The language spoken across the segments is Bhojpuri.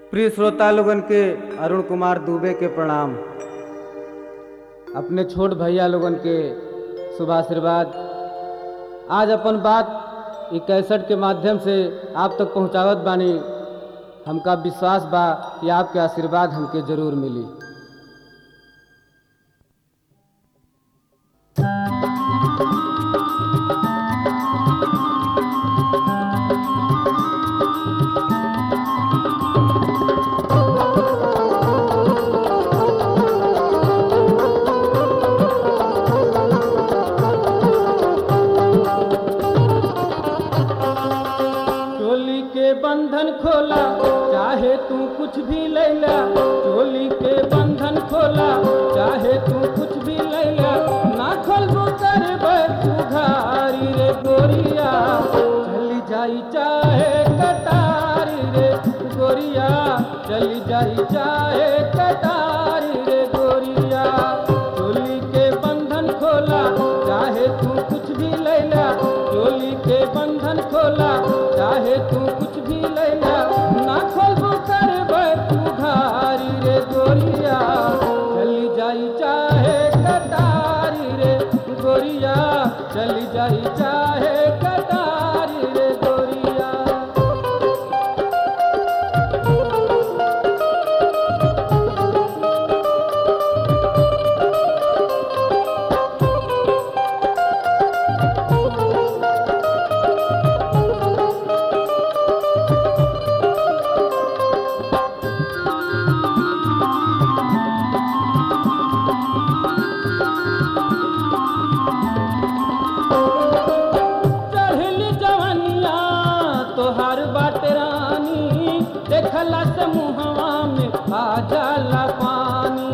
प्रिय श्रोता लोगन के अरुण कुमार दुबे के प्रणाम अपने छोट भैया लोगन के शुभ आशीर्वाद आज अपन बात ई कैसेट के माध्यम से आप तक पहुंचावत बानी हमका विश्वास बा कि आपके आशीर्वाद हमके जरूर मिली चोली के बंधन खोला चाहे तू कुछ भी लैला चोली के बंधन खोला चाहे तू कुछ भी लैला ना खोलबो करबे तू घारी रे गोरिया चली जाई चाहे कटारी रे गोरिया चली जाई चाहे कटारी रे गोरिया चोली के बंधन खोला चाहे तू कुछ भी लैला चोली के बंधन खोला चाहे तू कुछ भी लैला ना खोलबो करबे तू घारी रे गोरिया चली जाई चाहे कटारी रे गोरिया चली जाई चाहे कटारी रे गोरिया चढ़ली जवनिया तोहार बाट रानी देखला से मुहवा में आ जाला पानी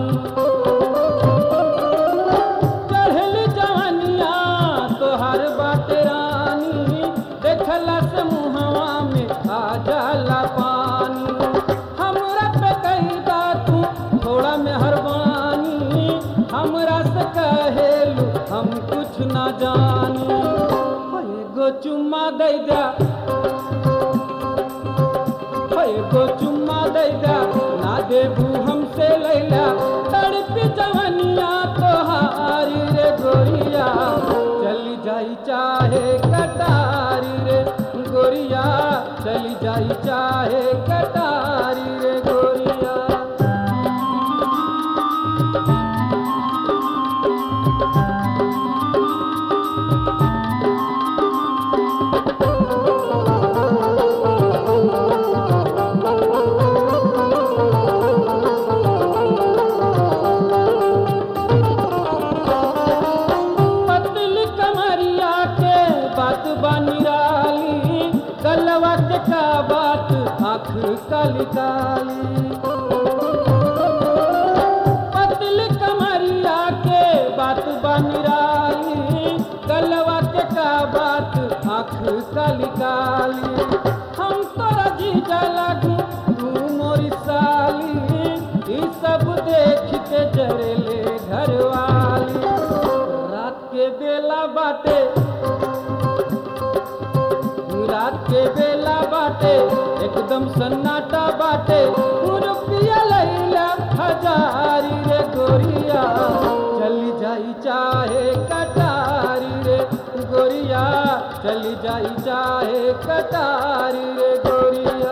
चढ़ली जवनिया तोहार बाट रानी देखला से मुहवा में आ जाला पानी हमरा पे कैदा तू थोड़ा मेहरबानी हमरा से कहेलू हम कुछ ना जानी एगो चुम्मा दे दा एगो चुम्मा दे दा ना देबू हमसे लैला तड़पी जवनिया तोहारी रे गोरिया चली जाई चाहे कटारी रे गोरिया चली जाई चाहे कटारी रे गोरिया पतली कमरिया के बात बनिराली गलवा के का बात आँख काली काली पतली कमरिया के बात बनिराली गलवा के का बात आँख काली काली हम तोरा जीजा लगू तू मोरी साली ई सब देख के जरेले घरवाली रात के बेला बाटे रात के बेला बाटे एकदम सन्नाटा बाटे रुपया लैला हजारी रे गोरिया चली जाई चाहे कटारी रे गोरिया चली जाई चाहे कटारी रे गोरिया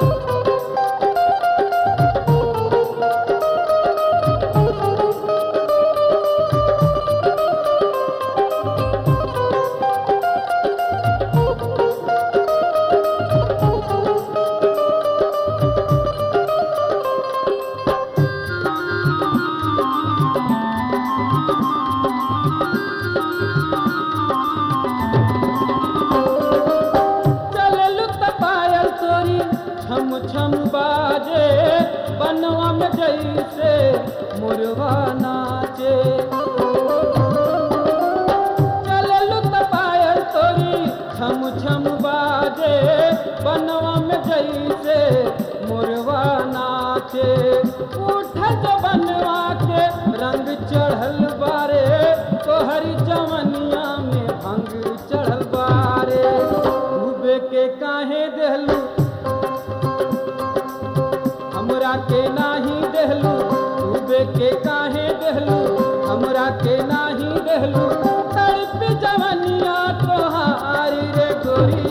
चललू त पायल तोरी छम छम बाजे बनवा में जैसे मुरवा नाचे चललू त पायल तोरी छम छम बाजे बनवा में जैसे मुरवा नाचे उठल जो बनवा के रंग चढ़ल बारे तोहरी जवनिया में भंग चढ़ल बारे डूबे के काहे देहलू गोरी